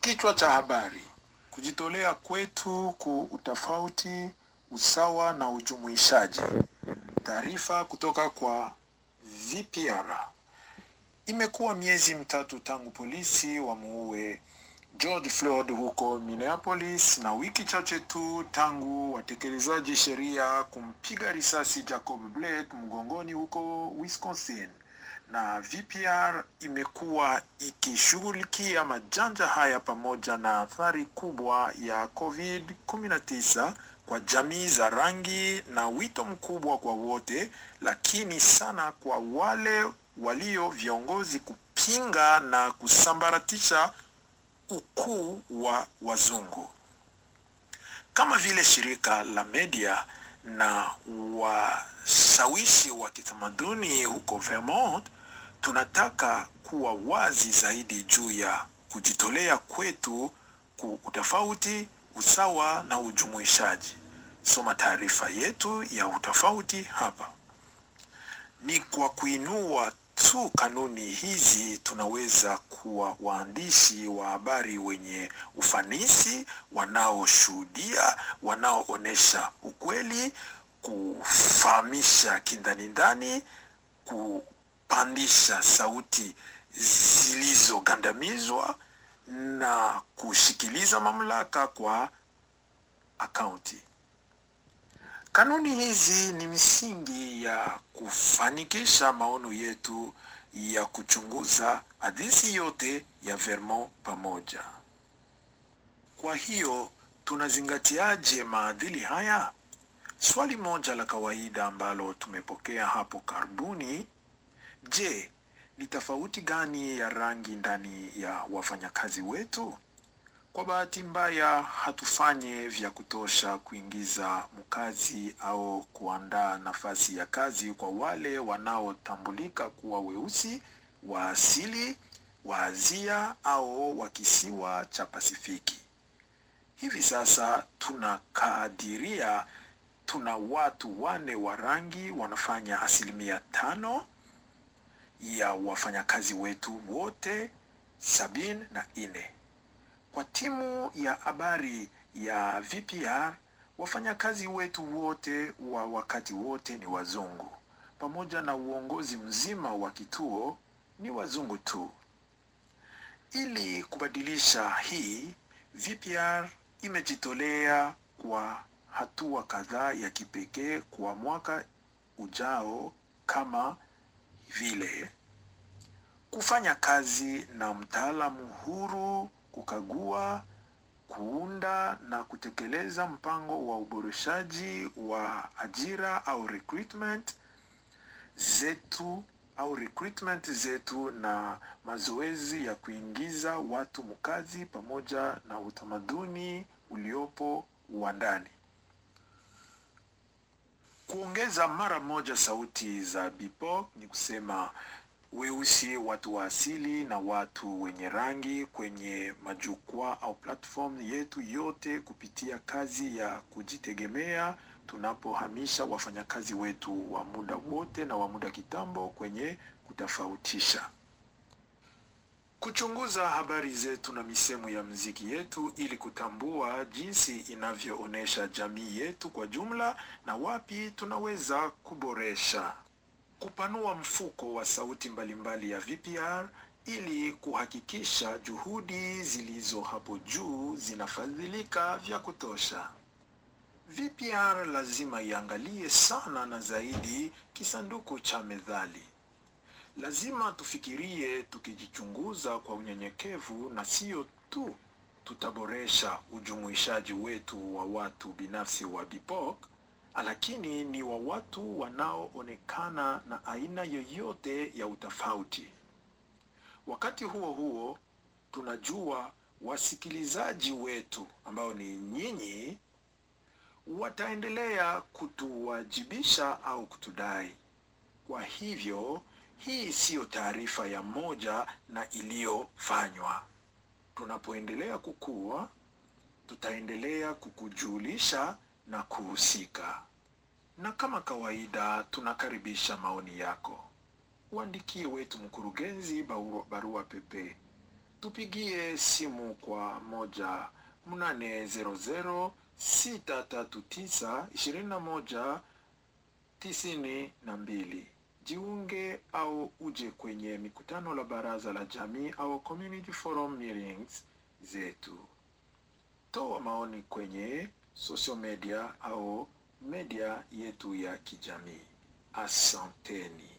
Kichwa cha habari: kujitolea kwetu ku utofauti, usawa na ujumuishaji. Taarifa kutoka kwa VPR. Imekuwa miezi mitatu tangu polisi wamuue George Floyd huko Minneapolis na wiki chache tu tangu watekelezaji sheria kumpiga risasi Jacob Blake mgongoni huko Wisconsin. Na VPR imekuwa ikishughulikia majanga haya pamoja na athari kubwa ya COVID-19 kwa jamii za rangi na wito mkubwa kwa wote, lakini sana kwa wale walio viongozi kupinga na kusambaratisha ukuu wa wazungu kama vile shirika la media na washawishi wa kitamaduni huko Vermont, tunataka kuwa wazi zaidi juu ya kujitolea kwetu ku utofauti, usawa na ujumuishaji. Soma taarifa yetu ya utofauti hapa. Ni kwa kuinua tu kanuni hizi tunaweza kuwa waandishi wa habari wenye ufanisi, wanaoshuhudia, wanaoonyesha ukweli, kufahamisha kindani ndani, kupandisha sauti zilizogandamizwa na kushikiliza mamlaka kwa akaunti. Kanuni hizi ni misingi ya kufanikisha maono yetu ya kuchunguza hadithi yote ya Vermont pamoja. Kwa hiyo tunazingatiaje maadili haya? Swali moja la kawaida ambalo tumepokea hapo karibuni, je, ni tofauti gani ya rangi ndani ya wafanyakazi wetu? Kwa bahati mbaya hatufanye vya kutosha kuingiza mkazi au kuandaa nafasi ya kazi kwa wale wanaotambulika kuwa weusi wa asili wa Asia au wa kisiwa cha Pasifiki. Hivi sasa tunakadiria tuna watu wane wa rangi wanafanya asilimia tano ya wafanyakazi wetu wote sabini na nne. Kwa timu ya habari ya VPR, wafanyakazi wetu wote wa wakati wote ni wazungu, pamoja na uongozi mzima wa kituo ni wazungu tu. Ili kubadilisha hii, VPR imejitolea kwa hatua kadhaa ya kipekee kwa mwaka ujao kama vile kufanya kazi na mtaalamu huru kukagua, kuunda na kutekeleza mpango wa uboreshaji wa ajira au recruitment zetu au recruitment zetu na mazoezi ya kuingiza watu mkazi pamoja na utamaduni uliopo wa ndani. Kuongeza mara moja sauti za BIPOC ni kusema weusi, watu wa asili na watu wenye rangi kwenye majukwaa au platform yetu yote kupitia kazi ya kujitegemea tunapohamisha wafanyakazi wetu wa muda wote na wa muda kitambo kwenye kutofautisha. Kuchunguza habari zetu na misemo ya mziki yetu ili kutambua jinsi inavyoonyesha jamii yetu kwa jumla na wapi tunaweza kuboresha kupanua mfuko wa sauti mbalimbali ya VPR ili kuhakikisha juhudi zilizo hapo juu zinafadhilika vya kutosha. VPR lazima iangalie sana na zaidi kisanduku cha methali. Lazima tufikirie tukijichunguza kwa unyenyekevu na sio tu tutaboresha ujumuishaji wetu wa watu binafsi wa BIPOC lakini ni wa watu wanaoonekana na aina yoyote ya utofauti. Wakati huo huo, tunajua wasikilizaji wetu ambao ni nyinyi wataendelea kutuwajibisha au kutudai. Kwa hivyo, hii siyo taarifa ya moja na iliyofanywa. Tunapoendelea kukua, tutaendelea kukujulisha na kuhusika. Na kama kawaida, tunakaribisha maoni yako. Uandikie wetu mkurugenzi barua, barua pepe tupigie simu kwa moja mnane zero zero sita tatu tisa ishirini na moja tisini na mbili. Jiunge au uje kwenye mikutano la baraza la jamii au community forum meetings zetu. Toa maoni kwenye social media au media yetu ya kijamii. Asanteni.